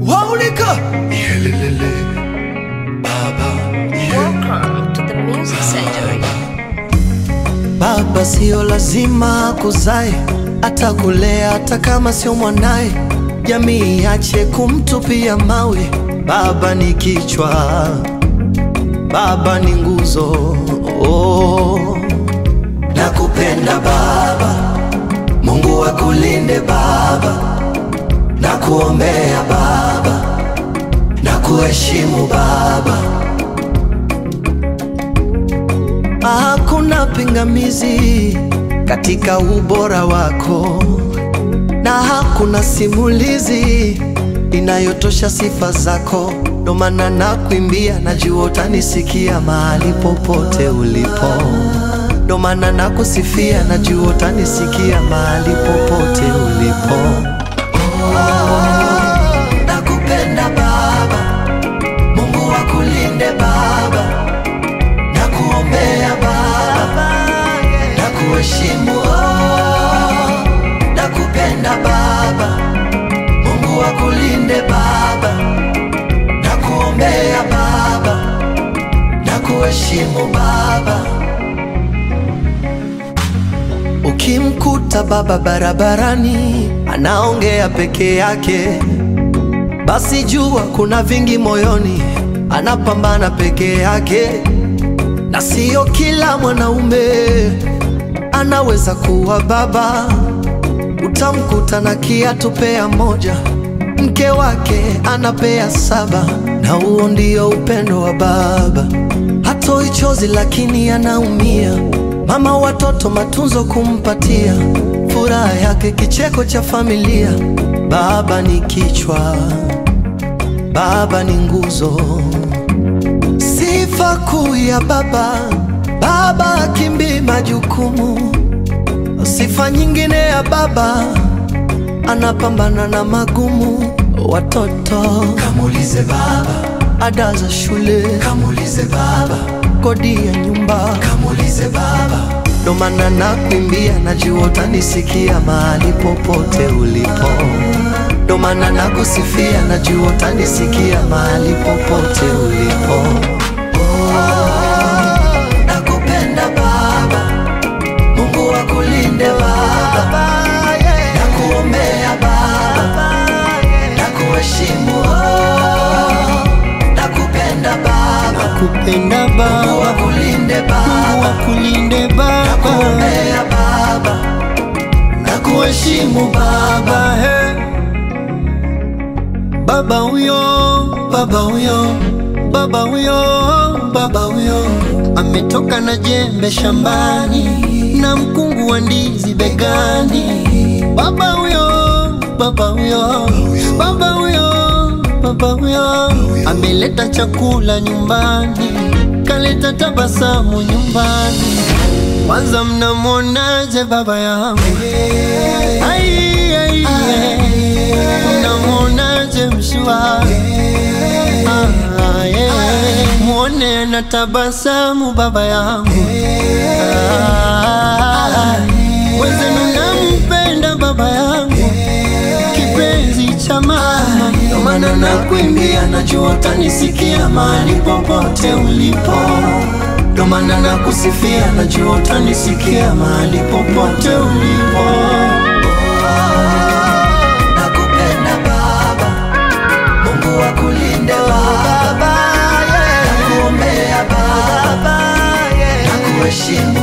waulika yelelele baba Welcome to the Music Surgery. Baba sio lazima kuzae, atakulea hata kama sio mwanaye. Jamii iache kumtupia mawe. Baba ni kichwa, baba ni nguzo. Oh, nakupenda baba, Mungu akulinde baba, nakuombea baba, nakuheshimu baba. Hakuna pingamizi katika ubora wako, na hakuna simulizi inayotosha sifa zako. Ndo maana nakuimbia, najua utanisikia mahali popote ulipo. Ndo maana nakusifia, najua utanisikia mahali popote ulipo. Oh, nakupenda Baba, Mungu akulinde Baba na kuombea Baba, na kuheshimu oh, na kupenda Baba, Mungu akulinde Baba, na kuombea Baba, na kuheshimu Baba. Ukimkuta baba barabarani anaongea peke yake, basi jua kuna vingi moyoni, anapambana peke yake na sio kila mwanaume anaweza kuwa baba. Utamkuta na kiatu pea moja, mke wake anapea saba, na huo ndio upendo wa baba. Hatoi chozi lakini anaumia, mama watoto matunzo kumpatia, furaha yake kicheko cha familia. Baba ni kichwa, baba ni nguzo Sifa kuu ya baba, baba akimbii majukumu. Sifa nyingine ya baba, anapambana na magumu. Watoto kamulize baba, ada za shule kamulize baba, kodi ya nyumba kamulize baba. Ndo maana nakuimbia, najua utanisikia mahali popote ulipo. Ndo maana nakusifia, najua utanisikia mahali popote ulipo. Nakupenda Baba, Mungu akulinde Baba, nakuombea Baba, nakuheshimu oh, nakupenda Baba, kupenda Mungu Baba, akulinde Mungu Baba, akulinde Baba, nakuombea Baba, nakuheshimu Baba. Baba, he. Baba huyo, baba huyo, baba huyo, baba huyo ametoka na jembe shambani na mkungu wa ndizi begani. Baba huyo, baba huyo, baba huyo, baba huyo ameleta chakula nyumbani, kaleta tabasamu nyumbani. Kwanza mnamwonaje baba yangu? Ai, ai, ai. Mnamwonaje mshua? Ah, yeah. Mwone na tabasamu baba yangu Ah, wenzenu nampenda baba yangu kipenzi cha mama Ndo maana nakuimbia, najua utanisikia mahali popote ulipo. Ndo maana nakusifia, najua utanisikia mahali popote ulipo. Nakupenda Baba, Mungu akulinde Baba, nakuombea Baba, nakuheshimu,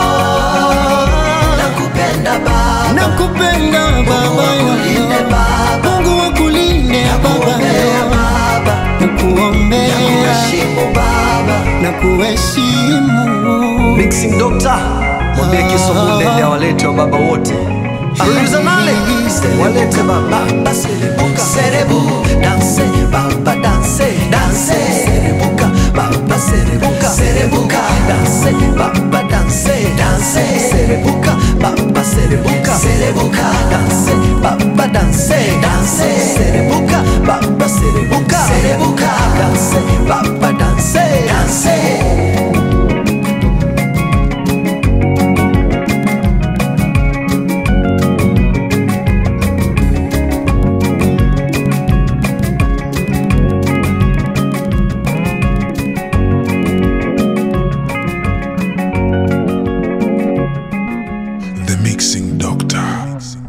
nakupenda Baba, nakupenda baba akulinde yangu Baba, Mungu wakulinde baba nakuombea yangu Baba, nakuombea nakuheshimu Baba. na kuheshimu Mixing Doctor, mwambie Kiswahili awalete wa baba wote. Aliuliza nale walete baba. Baba serebuka serebu danse baba danse danse serebuka baba serebuka serebuka danse baba danse danse serebuka baba serebuka serebuka danse baba danse danse serebuka baba serebuka serebuka danse baba danse danse Mixing Doctor.